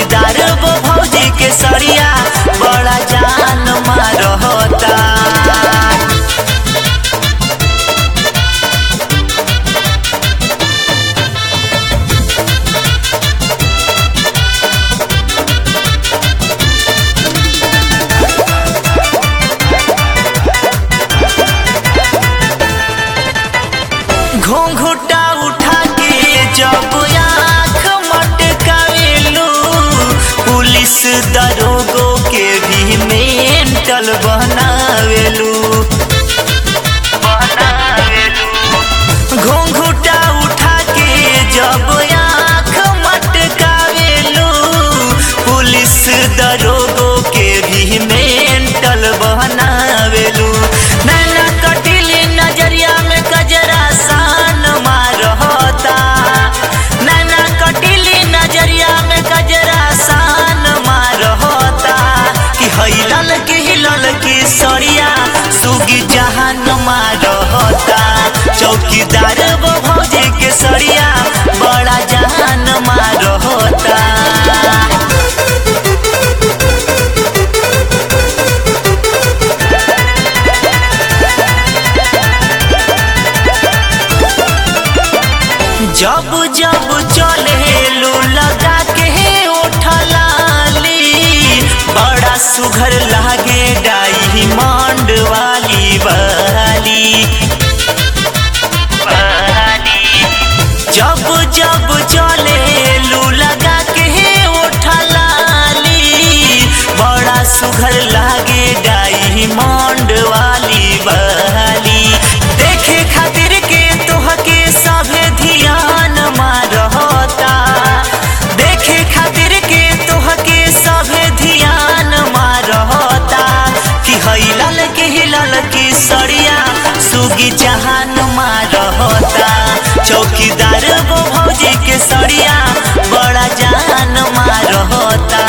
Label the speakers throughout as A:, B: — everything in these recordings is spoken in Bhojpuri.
A: चौकीदार वो भौजी के सड़िया बड़ा जान मारता घूंघुटा उठा के जब आँख मटकावेलू पुलिस दरोगो के भी मेंटल बनावेलू घूंघुटा उठा के जब आँख मटकावेलू पुलिस दरोगो के भी मेंटल बनावेलू नैना कटिली नजरिया में कजरा सान मारता नैना कटिली नजरिया में कजरा सान मारता कि हिलल की हिलल की सड़िया सुगी जहान मारता चौकीदार वो भौजी के सड़िया बड़ा जहान मारता जब जब चले लू लगा के उठलाली बड़ा सुघर लागे डाई मांड वाली वाली जब जब चले लू लगा के उठलाली बड़ा सुघर लागे डाई मांड वाली वाली देखे खातिर के तोहके सभे ध्यान मारता देखे खातिर के तोहके सभे ध्यान मारता कि हिलल के हिलल की सड़िया सुगी जहान मारता चौकीदार वो भौजी के सड़िया बड़ा जान मारता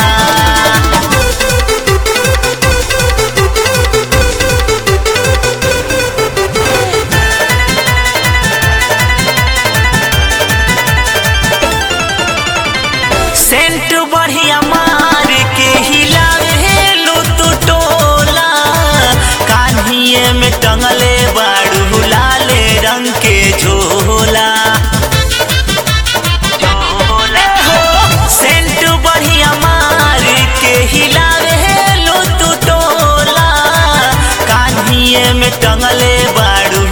A: सेंट बढ़िया मार के हिलावे लो तू टोला कान्हिए में टंगले बाड़ू लाले रंग के झोला सेंट बढ़िया मार के हिलावे लो तू टोला कान्हिए में टंगले बाड़ू